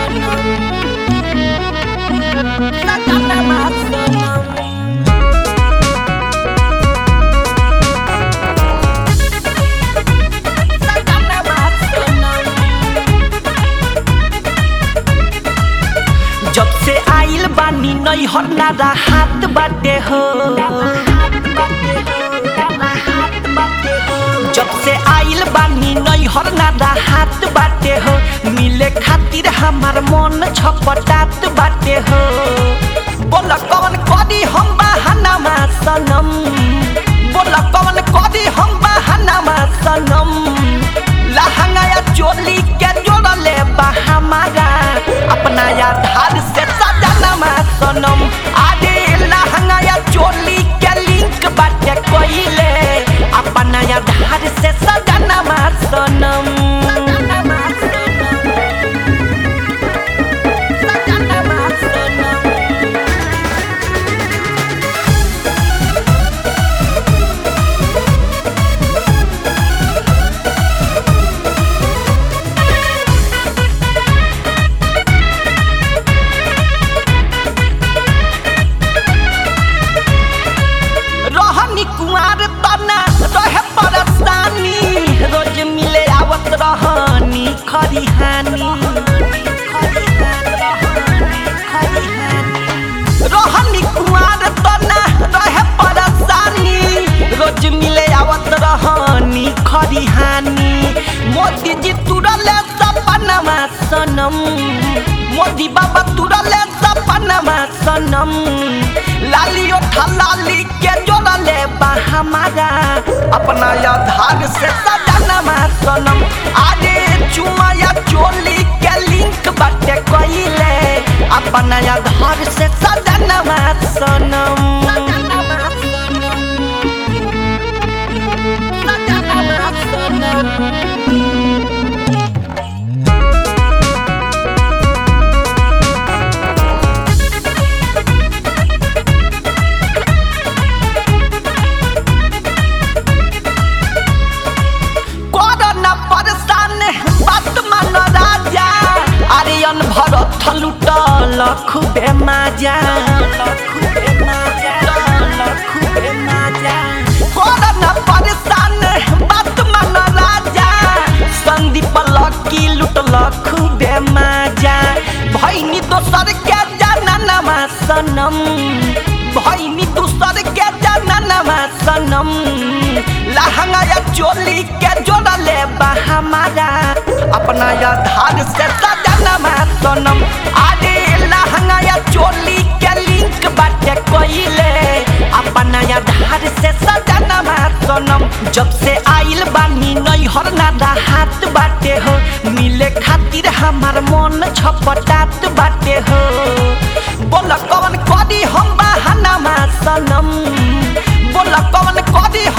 जब से आइल बानी नई हन्नारा हाथ बाटे हो जब से आइल बानी नई हरनारा हाथ बाटे हो मिले खातिर हमार मन छपटात बाटे हो बोला कौन करी हम बहाना मा सनम बोला कौन करी हम बहाना मा सनम लहंगा या चोली के जोड़ले बा हमारा अपना आधार से सजाना मा सनम आगे लहंगा या चोली के लिंक बाटे कोइले अपना आधार से सजाना मा सनम सजाना मा सनम रहनी कुमार तना रहे परेशानी रोज मिले आवत रहनी खरिहानी रहनी कुमार तना रहे परेशानी रोज मिले आवत रहनी खरिहानी मोदी जी तुरले सपनमा सनम मोदी बाबा तुरले सपनमा सनम लाली उठा लाली के जोड़ले बा हमारा अपना आधार से सजाना सनम आगे चुमा या चोली के लिंक बाटे कोइले अपना आधार से सजाना सनम कोरोना परेशान बात मान राजा आर्यन भरत लुटल खूबे माजा कोरोना परेशान बात मान राजा संदीप लकी लुटल खूबे माजा भैनी दोसर के जाना सनम भैनी दोसर के जाना सनम लहंगा या चोली के जोड़ले बा हमारा अपना आधार से सजाना सनम आगे लहंगा या चोली के लिंक बाटे कोइले अपना आधार से सजाना सनम जब से आइल बानी नई हरनादा हाथ बाटे हो मिले खातिर हमार मन छपटात बाटे हो बोला कौन करी हम बहाना सनम बोला कौन करी